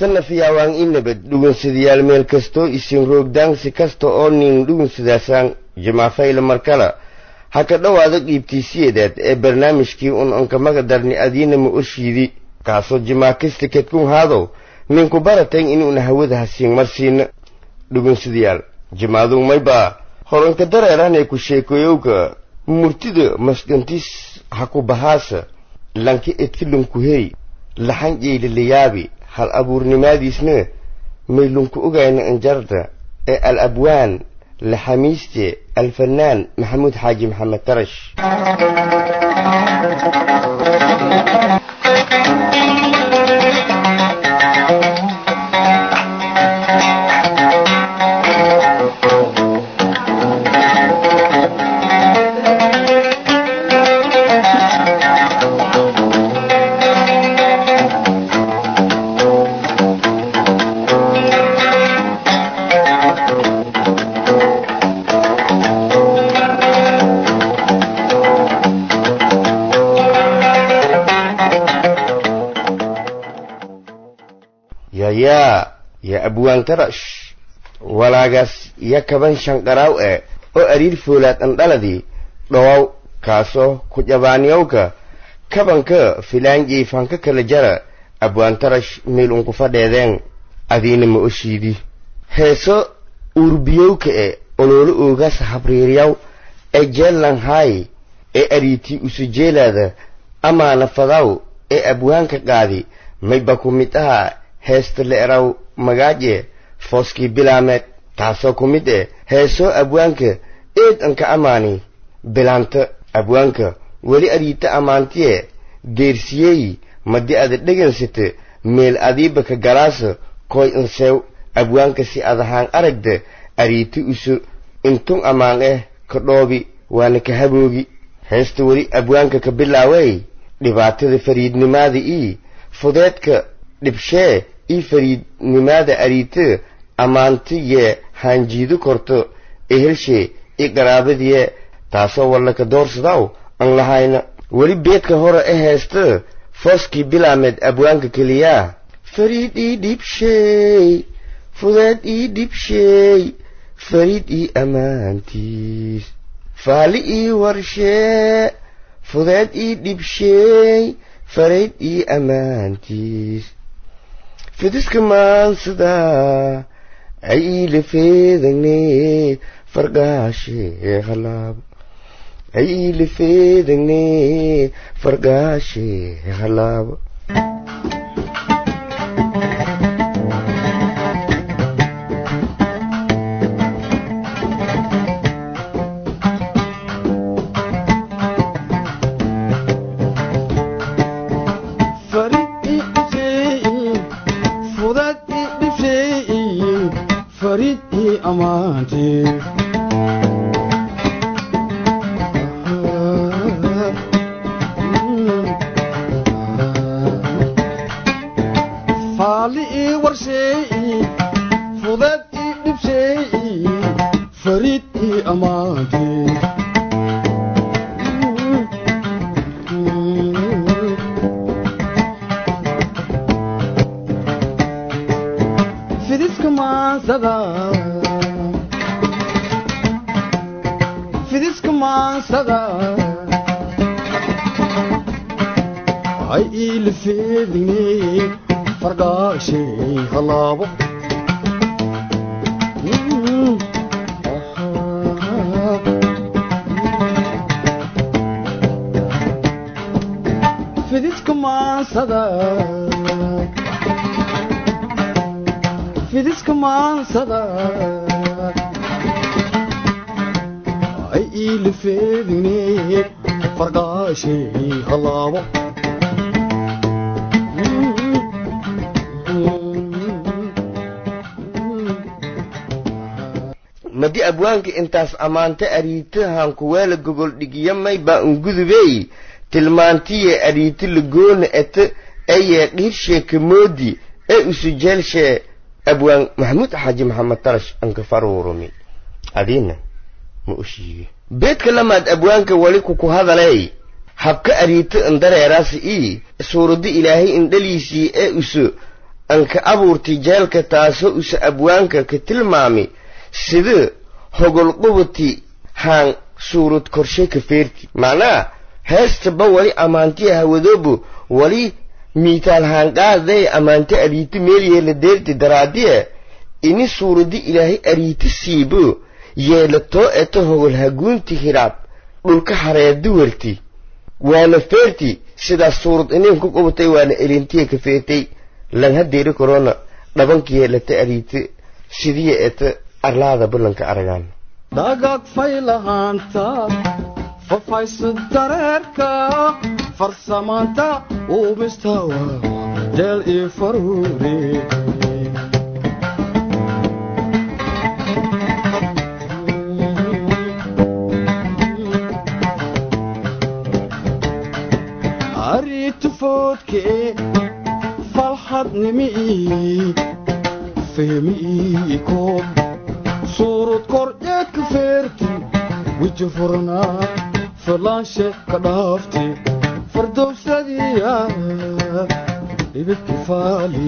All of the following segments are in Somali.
hatana fiyaawaan i nabad dhugunsadayaal meel kastoo isin roogdaansi kasta oo nin dhugunsadaasaan jamaafayla markala ha ka dhowaada qiibtiisiyeedaad ee barnaamijkii un ankamaga darni adiina ma oshiidi kaasoo jimaakista kedkun haadow ninku baratayn inuuna hawada hasiin marsiina dhugunsadayaal jimaaduu maybaa horanka dareeranay ku sheekoyowka murtida masdhantis ha ku bahaasa lanka edkilunkuhey laxan jeyliliyaabi hal abuurnimaadiisna maylunku ogayna anjarda ee al abwaan laxamiiste alfanaan maxamuud xaaji maxamed tarash yayaa yaa abwaan tarash walaagaas ya kaban shanqaraaw e oo ariir foolaad andhaladii dhowow kaasoo ku jabaaniyowka kabanka filaanjey fanka kala jara abwaan tarash meel unku fadheedeen adiina ma oshiidi heeso urbiyowka e oloolo oogaas habriiryaw ee jeellanhaay ee ariitii usujeelaada amaana fadaw ee abwaanka qaadi mayba ku mid aha heesta le'eraw magaaje fooskii bilaameed taasoo ku mid eh heesoo abwaanka eed anka amaani bilaanta abwaanka weli adiita ammaantiye deersiyey madi ada dhegansata meel adiiba ka galaasa koy inseew abwaanka si adahaan aragda ariita uso intun ammaan eh ka dhoobi waana ka haboogi heesta weli abwaanka ka bilaawey dhibaatada fariidnimaada ii fudeedka dhibshee ii fariidnimaada ariita ammaanti yee haanjiido korto ehelshe i qaraabadiye taasoo wallaka doorsadaw an lahayna weli beedka hore e heesta fooskii bilaameed abwaanka keliyaa fariid ii dhibsheey fudeed ii dhibsheey fariid ii ammaantiis faali ii warshee fudeed ii dhibsheey farayd ii ammaantiis fidiska maansada ay iila feedagne fargaashe halaabo ay iila feedagne fargaashe halaabo madi abwaanka intaas ammaanta ariitahan kuweela gogol dhigiya mayba ungudubey tilmaantiye ariita lagoona ete eye dhiirsheeka moodi ee usujeelshe abwaan maxamuud xaaji maxamed tarash anka faruurumi adiina ma ushiige beedka lamaad abwaanka weli kuku hadaley habka ariita indareeraasi ii suuradda ilaahay indhaliisii ee uso anka abuurtay jeelka taasoo usa abwaanka ka tilmaami sida hogolqubati haan suurad korshe ka feerti macnaha heestaba wali ammaantiya hawadoobo wali miitaal haanqaaday ammaante ariiti meelyeela deerti daraadiye ini suuradi ilaahay ariiti siibo yeelatoo eto hogol haguunti hiraab dhulka hareedi werti waana feerti sidaas suurad inin ku qubatay waana elintiya ka feertay lan hadeeri korona dhabanka yeelata ariiti sidiya eta arlaada bulanka aragaan dhagaag faylahaanta fafaysa dareerka farsamaanta uumistawa jeel io faruure aritufoodke falxadnimii fehmii koob suurad kordhee ka feerti weji furnaa filaanshe ka dhaafti fardowsadiya ibidki faali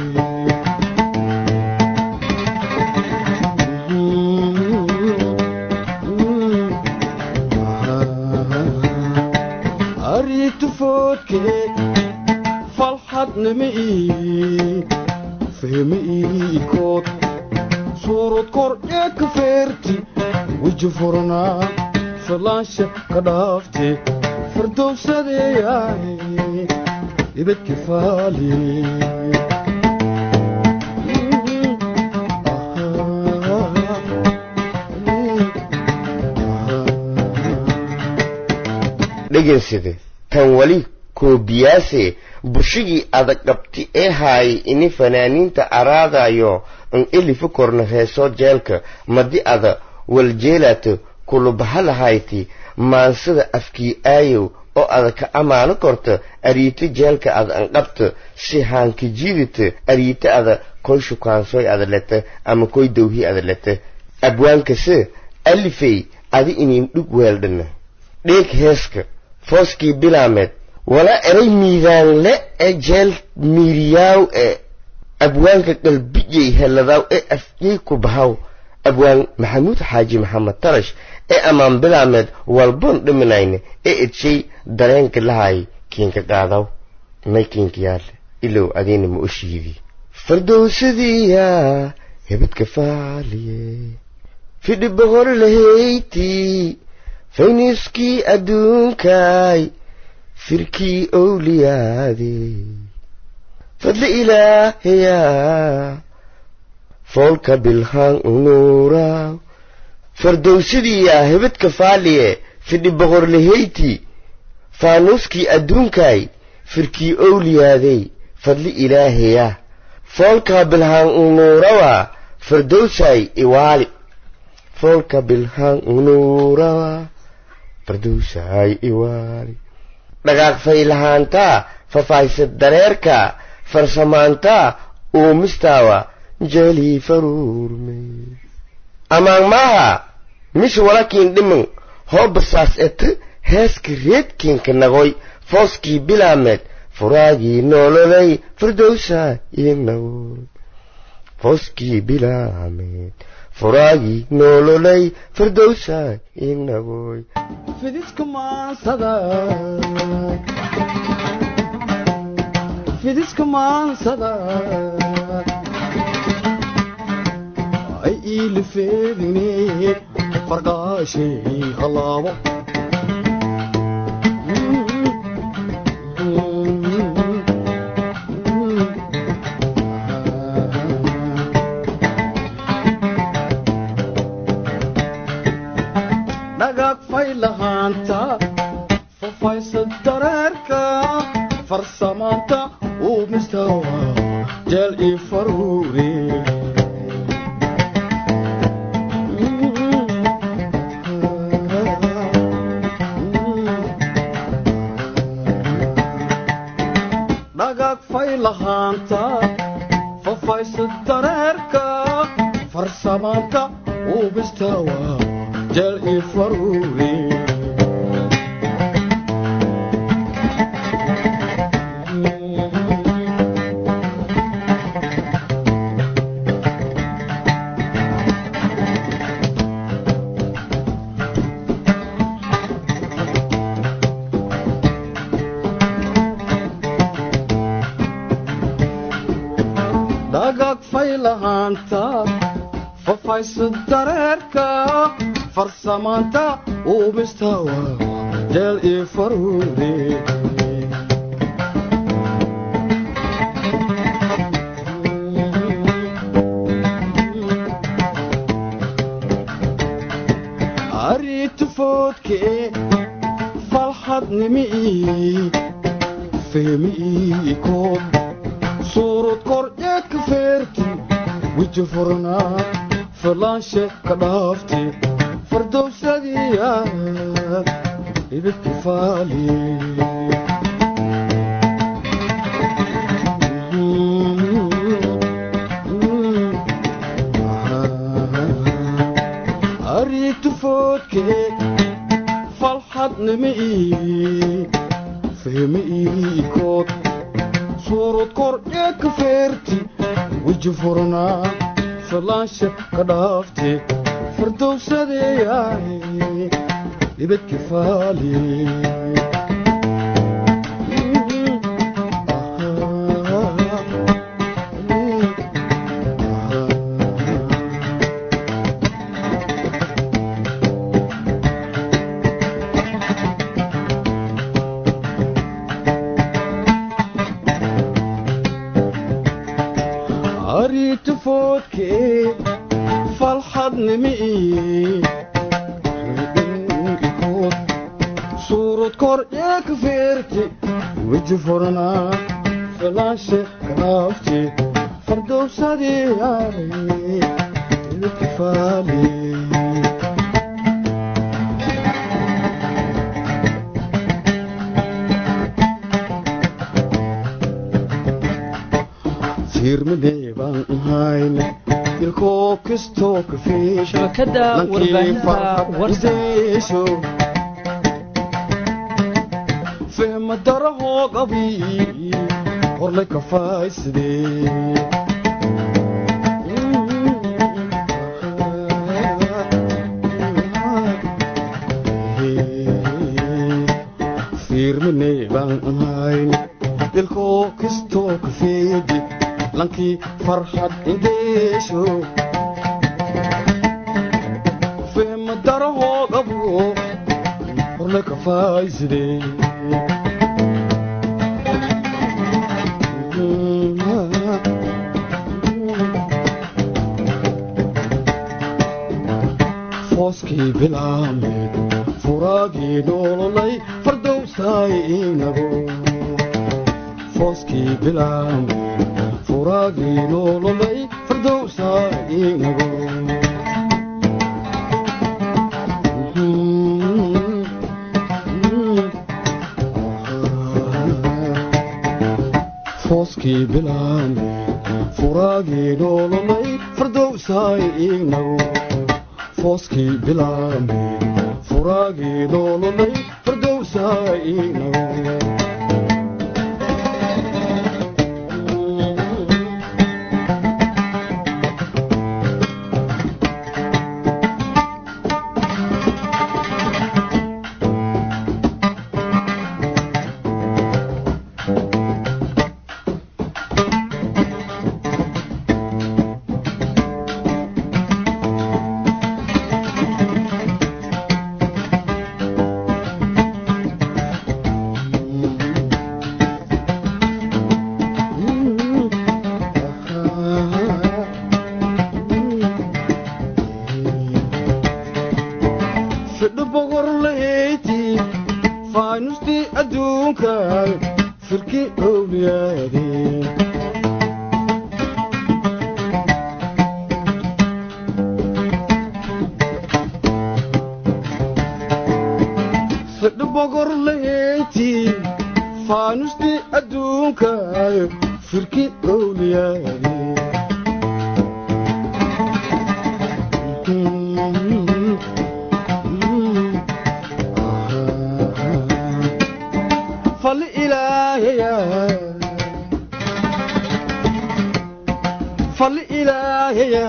aritufoodke falxadnimii fehmii kood suurad kordhee ka feerti weji furnaa filaansha ka dhaafti fardowsadeeyaay ibadki faali dheganside tan wali koobiyaase bushigii adag dhabti ee haayay ini fanaaniinta araadayo an elifu korna heesoo jeelka madi ada waljeelaato kulubahalahayti maansada afkii aayow oo ada ka ammaano korta ariito jeelka ada an qabta si haanka jiidita ariito ada koy shukaansoy ada leta ama koy dawhi ada leta abwaankase alifey adi inin dhug weeldhana dheeg heeska fooskii bilaameed walaa eray miidaanle ee jeel miiriyaaw ee abwaanka qalbijay helladaaw ee afyey ku bahaw abwaan maxamuud xaaji maxamed tarash ee ammaan bilaameed walboon dhiminayne ee edshay dareenka lahaay kiinka qaadaw may kiinka yaale ilow adiina ma oshiidi fardowsadiya hebadka faaliye fidhi boqor lahayti fayniskii adduunkaay firkii owliyaade fadli ilaahayaa foolka bilhaan unuuraaw fardowsadiyaa hebadka faaliye fidhi boqorlahayti faanuuskii adduunkaay firkii owliyaadey fadli ilaahayaa foolka bilhaan unuurawa fardowsaay iwaali foolka bilhaan unuurawa fardowsaay iwaali dhagaaq faylahaantaa fafaysad dareerka farsamaantaa uumistaawa jelii faruurme amaan maaha mis walakiin dhiman hoo basaas ete heeska reedkiinka nagoy fooskii bilaameed furaagii noololay fardowsaa inagoy fooskii bilaameed furaagii noololay fardowsaa inagoy fidiska maansada fidiska maansada ay iilifeedine farqaashay halaabo dhagaag faylahaanta fafaysa dareerka farsamaanta uu mistawa jeel io faruure dhagaag faylahaanta fafaysa dareerka farsamaanta uu mistawa jeel io faruure faylahaanta fafaysa dareerka farsamaanta uubistawa jeel ii faruure aritufoodke falxadnimii fehmiikood suurad kor ee ka feerti wiji furnaa falaanshe ka dhaafti fardowsadiya ibidki faali aritufoodke falxadnimii fehmiikood suurad kor ee ka feerti wiji furnaa falaansha ka dhaafti fardowsadeeyaay ibadki faali aritufoodke falxadnimii suurad kor ee ka feerti wiji furnaa falaanshe kadaafti fardowsadiyaay ibadki faali fiirmadee baan ahayne ilkoo kastoo ka shabakada warbaahinta warsa fiisho fehma darahoo qabi horlay kafaaysidee fiirmanee baan ahayne ilkoo kastoo ka feedi lankii farxad indheesho fehma darahoo qabu horlay kafaaysidee fooskii bilaameed furaagii nololay fardowsaay inago fooskii bilaameed furaagii nololay fardowsaay inago fooskii bilaameed furaagii nololay fardowsaay inago fooskii bilaameed furaagii nololay fardowsaay inago fidho bogor laheyti faanustii adduunka firki owliyaade fidho bogor laheyti faanustii adduunka firki owliyaade fal ilaahaya fal ilaahaya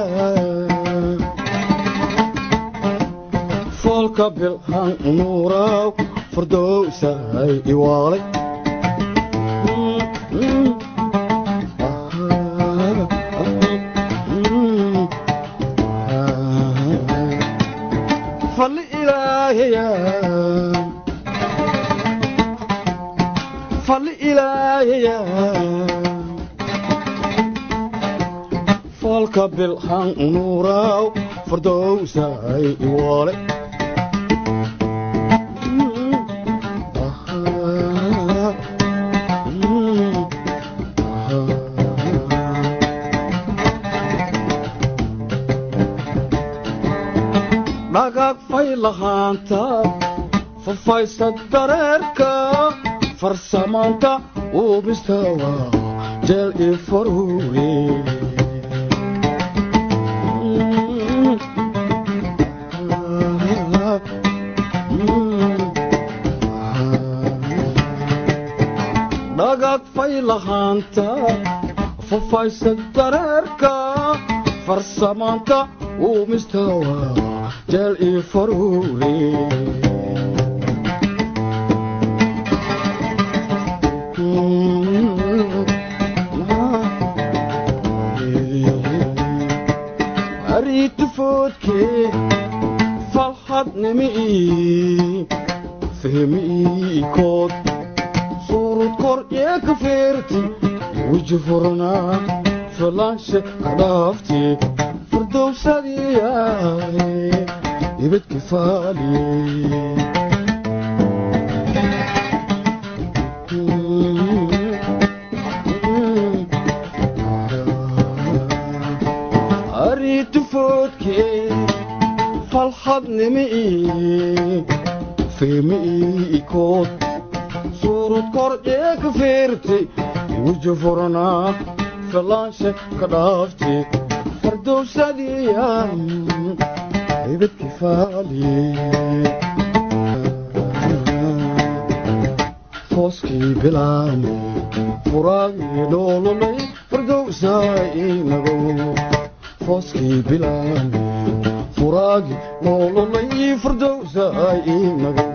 foolka bilhan nuuraw fardowsahay iwaalay fadhiya falka bilhan nuuraw fardowsay iwale dhagaag fay lahaanta fafaysa dareerka farsamaanta uubistawa jeel i faruure dhagaag fay lahaanta fafaysa dareerka farsamaanta uumistawa jeel i faruure ariitufoodkee falxadnimi fehmiikood suurud kor ee ka feerti weji furnaa falaanshe ka dhaafti fardowsadiyaay ibadki faali ariitufoodkee falxadnimi fehmiikood suurud kor ee ka feerti weji furnaa falaanshe ka dhaafti fardowsadiyaa ibadki faali fooskii bilaame furaagii dhoololay fardowsaa inagow fooskii bilaame furaagii dhoololay fardowsaa inagow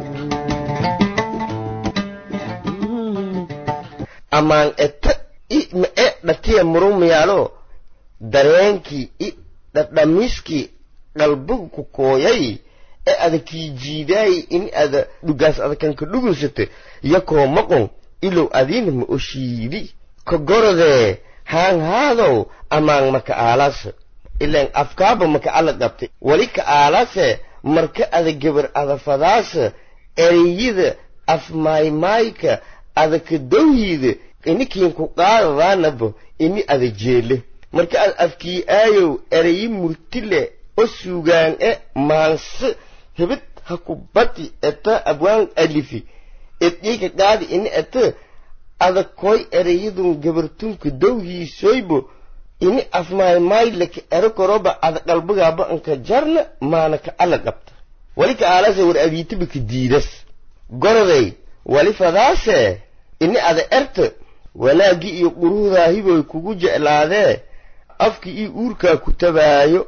amaan ete i me'e dhatiya murumiyaalo dareenkii i dhadhamiskii qalbigu ku kooyay ee ada kii jiidaay in ada dhugaas adakanka dhugunsate yakoo maqon ilow adiina ma oshiidi ka gorodee haan haadow amaan maka aalase ilaan afkaaba maka ala qabtay wali ka aalase marka ada gebar ada fadaasa ereyida afmaaymaayka ada ka dowhiida inikiin ku qaadadaanaba ini ada jeele marka ad afkii aayow ereyi murtile o suugaan e maanse hebed ha ku bati eta abwaan alifi edhiika qaadi ini ete ada koy ereyadun gabartunka dowhiisoybo ini afmaaymaylaka ero koroba ada qalbigaaba anka jarna maana ka ala qabta wali ka aalase war abiitiba ka diidas goroday wali fadaase ini ada erte wanaaggii iyo quruhdaahiboy kugu jeclaadee afkii io uurkaa ku tabaayo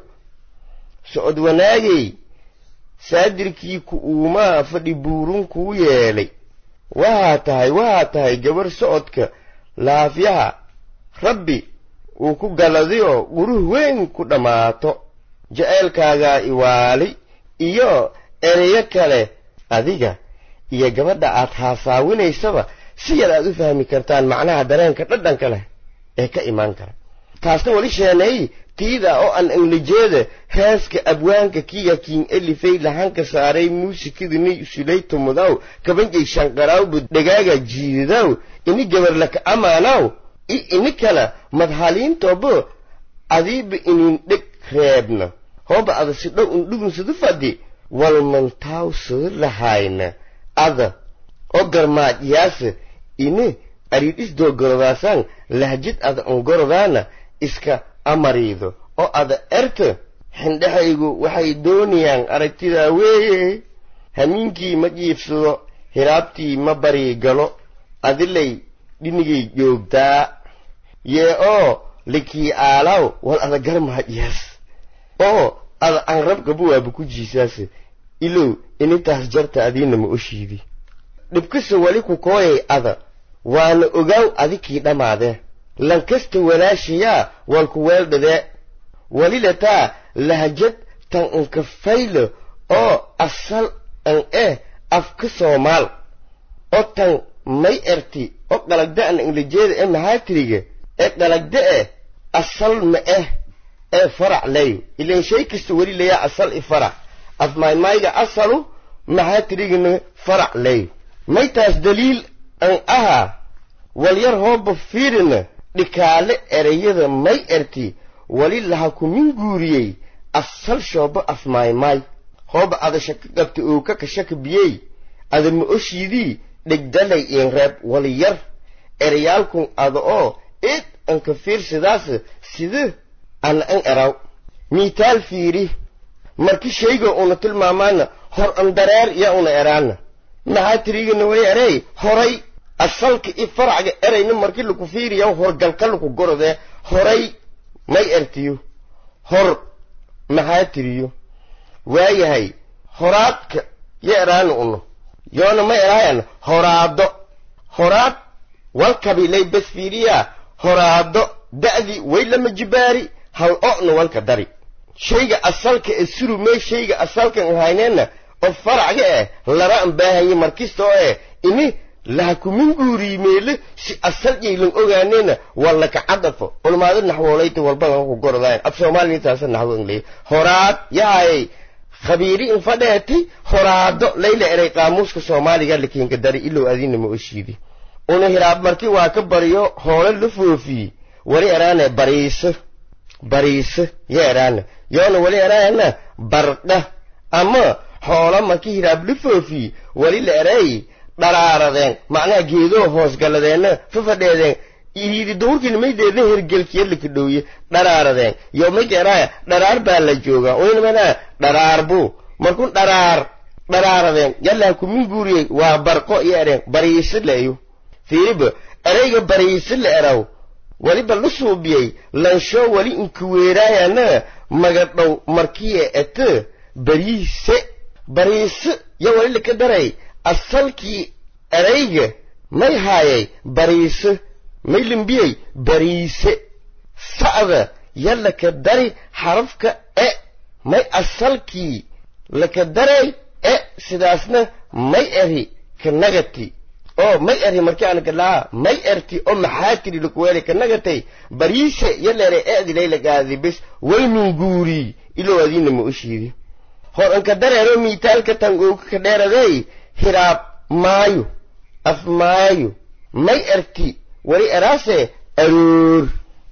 socod wanaagay saadirkii ku uumaa fadhi buurun kuu yeelay waxaa tahay waxaa tahay gabar socodka laafyaha rabbi uu ku galadiyo quruh weyn ku dhammaato jaceylkaagaa iwaali iyo ereyo kale adiga iyo gabadha aad haasaawinaysaba si yar aad u fahmi kartaan macnaha dareenka dhadhanka leh ee ka imaan kara taasna wali sheeneey tiida oo aan anglijeeda heeska abwaanka kiya kiin elifay lahanka saaray muusikadini usulay tumudaw kabanjay shanqaraawbu dhagaaga jiidaw ini gabarlaka amaanaw i ini kala madhaliintobo adiiba inin dheg reebna hooba ada si dhow undhugunsadu fadhi walmantaaw soo lahayna ada oo garmaadyaasa ini aridhis doogorodaasaan lahjid ada ongorodaana iska amariido oo ada erta xindhexaygu waxay doonayaan aragtidaa weeye hamiinkii ma jiibsado hiraabtii ma bari galo adilay dhinigay joogtaa yee oo likii aalaw wal ada garmaadyaas oo ada aan rabgabuwaaba ku jiisaase ilow inintaas jarta adiina ma oshiidi dhibkasa wali ku kooyay ada waana ogaaw adikii dhammaadee lankasta walaashayaa walku weeldhadee walilataa lahjad tan anka faylo oo asal an eh afka soomaal oo tan may erti oo qalagda'an ingilijeeda ee mahaatiriga ee qalagda'e asal ma eh ee farac leyo ilan shay kasta weli layaa asal i farac afmaymayga asalu mahaatirigana farac leyo maytaas daliil an aha walyar hooba fiirina dhikaale erayada may erti wali laha kumin guuriyey asal shooba afmaymay hooba ada shaka qabta oo ka kashaka biyey ada ma oshiidii dhegdalay iin reeb wali yar erayaalkun ada oo id anka fiirsidaas sida ana an eraw miitaal fiiri marki shayga una tilmaamaana hor an dareer ya una eraana maxaa tirigana way erey horay asalka i faracga erayna markii laku fiiriya horgalka laku gorodee horay may ertiyo hor maxaa tiriyo waayahay horaadka ya eraana uno yoona ma eraayan horaado horaad walkabilay bes fiiriyaa horaado da'dii way lama jibaari hal o'na walka dari shayga asalka ee surumee shayga asalkan hayneenna oo faracga eh lara an baahanye markista oo eh ini laha kumin guuriyi meele si asal yaylan ogaaneena waa laka cadafo ulmaado naxwoolayta walbadan ku gorodaayan af soomaaliya taasa naxwo ingley horaad yahay khabiiri in fadheeti horaado layla eray qaamuuska soomaaliga lakiinka dari ilow adina ma oshiidi una hiraab marki waa ka bariyo hoole la foofiyey wali eraane bariiso bariiso ya eraana yoona wali eraana bardha ama hoola marki hiraab la foofiyey wali la eray dharaaradeen macnaha geedoo hoosgaladeenna fafadheedeen iriidi duurkiina maydeedna hergelkiya lakadhowye dharaaradeen yo mayka eraaya dharaar baa la joogaa oynamana dharaar buu markun dharaar dharaaradeen yallaa kumin guuriyey waa barqo iyo ereen bariiso layo fiiriba erayga bariiso la eraw weliba la suubiyey lanshoo weli inkuweeraayana magadhow markiya ete bariise bariise ya weli laka daray asalkii erayga may haayay bariise may limbiyey bariise sa'da ya laka dari xarafka e may asalkii laka daray e sidaasna may eri kanagati oo may eri markii aan galaa may erti oo maxaa tiri lakuweeli kanagatay bariise yaleere eedilay lagaadi bes waymin guuri ilow adiina ma ushiidi hor anka dareero miitaalka tangooga ka dheeradey hiraab maayo af maayo may erti wali eraase aroor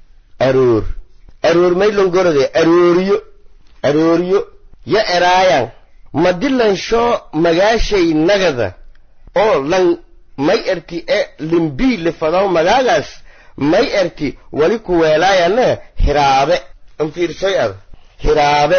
aroor aroor may longorode arooriyo arooriyo ya eraayan madilanshoo magaashay nagada oo lan may erti e limbii lifadaw magaagaas may erti wali kuweelaayana hiraabe anfiirsoy ad hiraabe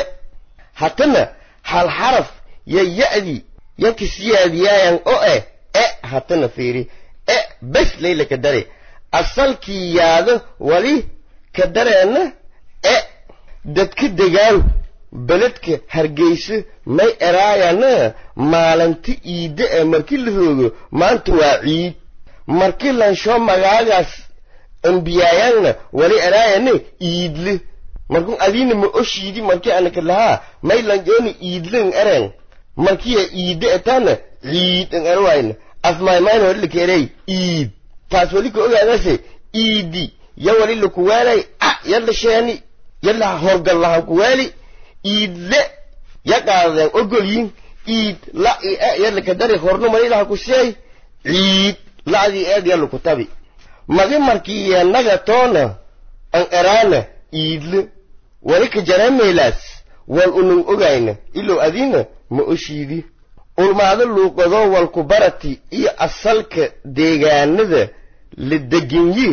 hatana hal xaraf ya ya'di ya kisyaadiyaayan o eh e hatana fiiri e bes layla ka dare asalkii yaado wali ka dareena e dadka degaan beledka hargeysa may eraayana maalinti iidde ee markii la roogo maanta waa ciid markii lanshoo magaagaas ambiyaayaanna wali eraayana iidle markun adiina ma oshiidi markii anaka lahaa may lanjoona iidlen eren markiya iidde etaana ciid an erwayna afmaymayna wali laka erey iid taas wali ka ogaadase iidi ya wali lakuwaalay a yalla sheeni yalla horgal lahan kuwaali iidle ya qaadadeen ogolyin iid la i e yalla ka dari horno marilaha ku seey ciid la'dii eed yalla ku tabi magi markii yeennaga toona an eraana iidle wali ka jareemaylaas wal unun ogayna ilow adiina ma oshiidi ulmaado luuqadoo walku barati iyo asalka deegaanada la degenyi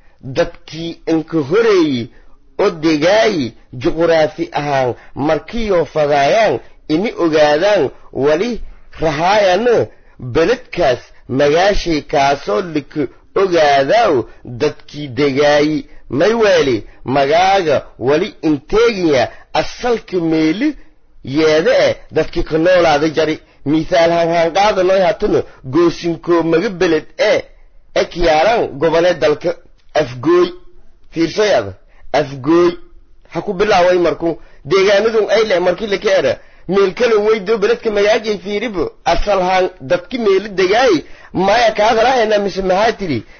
dadkii inka horeeyi oo degaayi juquraafi ahaan markiyoo fadaayaan ini ogaadaan wali rahaayana beledkaas magaashay kaasoo lika ogaadaaw dadkii degaayi may weeli magaaga wali inteegiya asalka meeli yeeda e dadkii ka noolaada jari mithaal hanhaanqaadanoy hatana goosinkoo maga beled ee ekyaalan gobole dalka afgooy fiirsoy ada afgooy ha ku bilaaway marku deegaanadun ay leh markii laka era meelkalon weydo beledka magaajay fiiribo asalhaan dadki meeli degaay maya kaadalaahena mise maxaa tidhi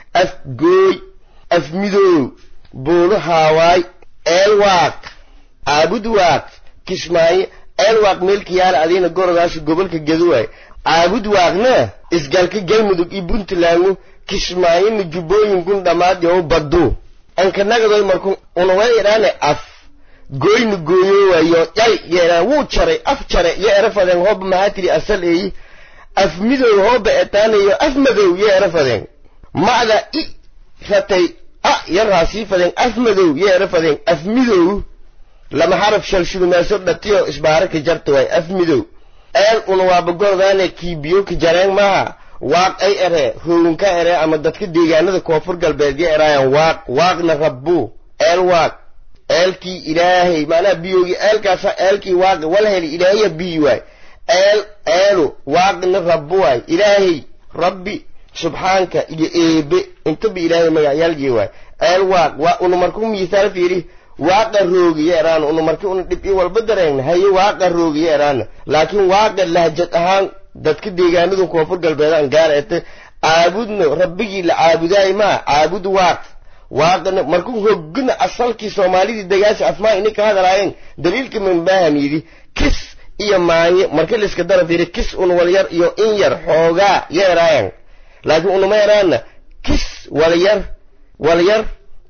af gooy af midoow buulo haawaay eelwaaq caabud waaq kismaayo eelwaaq meelkiyaala adiina gorodaasha gobolka gaduwaay caabud waaqna isgalka galmudug iyo puntlandu kismaayona jubbooyinkun dhammaad yow baddu ankanagadoy marku unaway idhaane af gooyna gooyoowayo yay yeedhaan wuu jaray af jare yo erafadeen hooba mahatiri asal eeyi af midow hooba etaanayo af madow yo erafadeen macda i ratay a yaraasii fadeen af madow yo erafadeen af midow lama xaraf shalshulumaaso dhatiyo isbaaraka jarta waay af midow eel una waaba gordaane kiibiyo ka jareen maaha waaq ay ere hoogunka ere ama dadka deegaanada koonfur galbeed yo eraayan waaq waaqna rabbu eel waaq eelkii ilaahay macnaha biyoogi eelkaasa eelkii waaqi wala heli ilaahaya biyi waay eel eelu waaqina rabbu waay ilaahay rabbi subxaanka iyo eebe intaba ilaahay magacyaalgii waay eel waaq waa una marku miisaal fiiri waaqa roogiyo eraana una marki una dhib i walba dareegna haye waaqa roogiyo eraana laakiin waaqa lahjad ahaan dadka deegaanadu koonfur galbeedaan gaar ete caabudna rabbigii la caabudaay maa caabud waaq waaqana markuu hogna asalkii soomaalidii dagaasha afmaa ini ka hadalaayeen daliilka manbaahan yidhi kis iyo maanye marka layska dara fiiri kis un walyar iyo in yar xoogaa yo eraayan laakiin unama eraana kis walyar walyar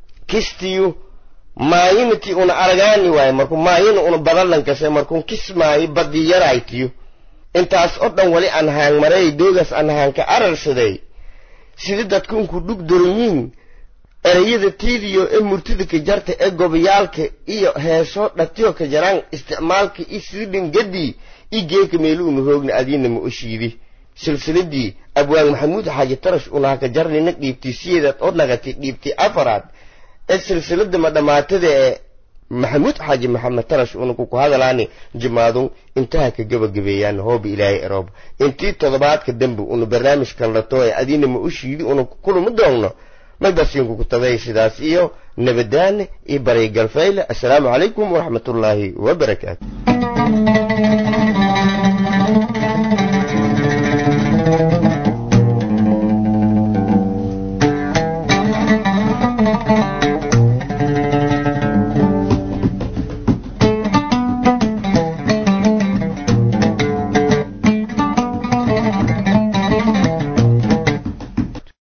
kistiyu maayinati una aragaani waaye markuu maayina una badallankase markuu kis maayo badii yaraytiyo intaas oo dhan wali aan haangmaray doogaas aan haanka ararsaday sida dadka unku dhug doranyiin erayada tiidiyo ee murtida ka jarta ee gobayaalka iyo heesoo dhatiyo ka jaraan isticmaalka i sidin gadii i geeka meeluunu roogna adiina ma oshiidi silsiladii abwaan maxamuud xaaji tarash unaha ka jarnina dhiibtay siyeedaad oo nagatay dhiibtay afaraad ee silsilada madhamaatada ee maxamuud xaaji maxamed tarash unaku ku hadalaani jimaadun intaha ka gabagabeeyaan hooba ilaahay eroob intii toddobaadka dambe una barnaamijkan lato ee adiina ma u shiidi una kuluma doogno maybasiinku ku tabay sidaas iyo nabadaane iyo baray galfayle assalaamu calaykum waraxmatullaahi wabarakaatu